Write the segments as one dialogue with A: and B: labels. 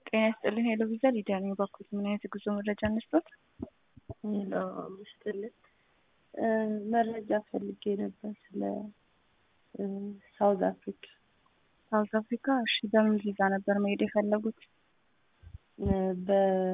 A: ጤና ይስጥልኝ ሄሎ ቪዛ ሊዲያ ነኝ። ባኩት ምን አይነት የጉዞ መረጃ እንስጦት?
B: ሄሎ አምስትልን መረጃ ፈልጌ ነበር ስለ ሳውዝ አፍሪካ።
A: ሳውዝ አፍሪካ። እሺ በምን ቪዛ ነበር መሄድ የፈለጉት?
B: በ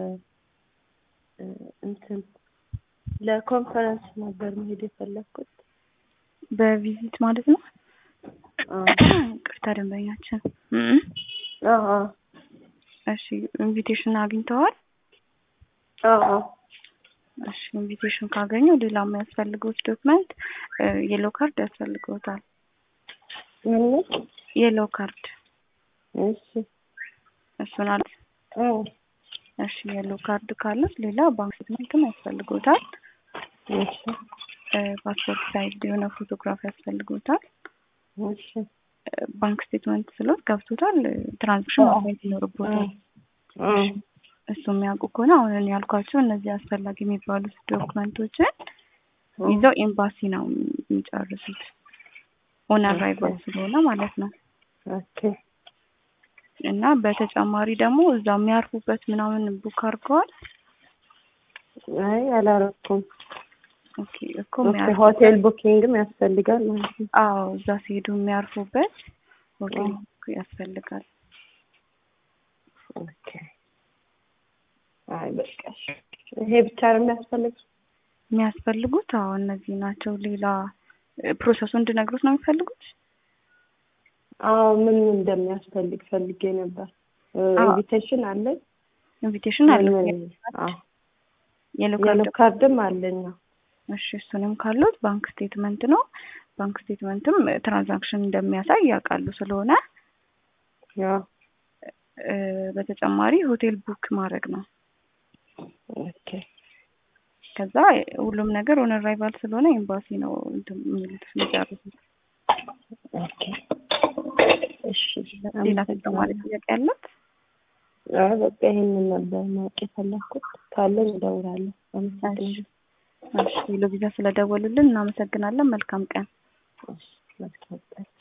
B: እንትን ለኮንፈረንስ ነበር መሄድ የፈለግኩት።
A: በቪዚት ማለት ነው። ቅርታ ደንበኛችን።
B: አዎ
A: እሺ ኢንቪቴሽን አግኝተዋል?
B: አዎ
A: እሺ ኢንቪቴሽን ካገኙ ሌላ የሚያስፈልገውት ዶክመንት የሎ ካርድ ያስፈልገውታል።
B: ምን?
A: የሎ ካርድ
B: እሺ
A: እሱን አለ።
B: አዎ
A: እሺ የሎ ካርድ ካሉት ሌላ ባንክ ስቴትመንትም ያስፈልገውታል።
B: እሺ
A: ፓስፖርት ሳይዝ የሆነ ፎቶግራፍ ያስፈልገውታል።
B: እሺ
A: ባንክ ስቴትመንት ስሎት ገብቶታል። ትራንዛክሽን ማግኘት ይኖርቦታል።
B: አዎ
A: እሱ የሚያውቁ ከሆነ አሁን እኔ ያልኳቸው እነዚህ አስፈላጊ የሚባሉት ዶክመንቶችን ይዘው ኤምባሲ ነው የሚጨርሱት። ኦን አራይቫል ስለሆነ ማለት ነው።
B: ኦኬ
A: እና በተጨማሪ ደግሞ እዛው የሚያርፉበት ምናምን ቡክ አድርገዋል።
B: አይ አላረኩም።
A: ኦኬ እኮ
B: ኦኬ
A: የሚያርፉ
B: ሆቴል ቡኪንግም ያስፈልጋል ማለት ነው።
A: አዎ እዛ ሲሄዱ የሚያርፉበት ሆቴል ቡክ ያስፈልጋል።
B: ኦኬ አይ በቃ እሺ። ይሄ ብቻ ነው የሚያስፈልግ?
A: የሚያስፈልጉት አዎ እነዚህ ናቸው። ሌላ ፕሮሰሱ እንድነግሩት ነው የሚፈልጉት?
B: አዎ ምን እንደሚያስፈልግ ፈልጌ ነበር።
A: አዎ።
B: ኢንቪቴሽን አለኝ።
A: ኢንቪቴሽን አለ።
B: ምን- አዎ
A: የሎ
B: የሎ
A: ካርድ
B: ካርድም አለኝ። አዎ።
A: እሺ እሱንም ካሉት ባንክ ስቴትመንት ነው። ባንክ ስቴትመንትም ትራንዛክሽን እንደሚያሳይ ያውቃሉ ስለሆነ
B: ያው
A: እ፣ በተጨማሪ ሆቴል ቡክ ማድረግ ነው።
B: ኦኬ
A: ከዛ ሁሉም ነገር ኦን አራይቫል ስለሆነ ኤምባሲ ነው እንትን የሚሉት የሚጨርሱት።
B: ኦኬ እሺ
A: ሌላ ተጨማሪ ጥያቄ ያለት?
B: አይ በቃ ይሄንን ነበር ማወቅ የፈለኩት። ካለን እደውላለሁ። አመሰግናለሁ።
A: እሺ ሄሎ ቪዛ ስለደወሉልን እናመሰግናለን። መልካም ቀን።
B: እሺ መልካም ቀን።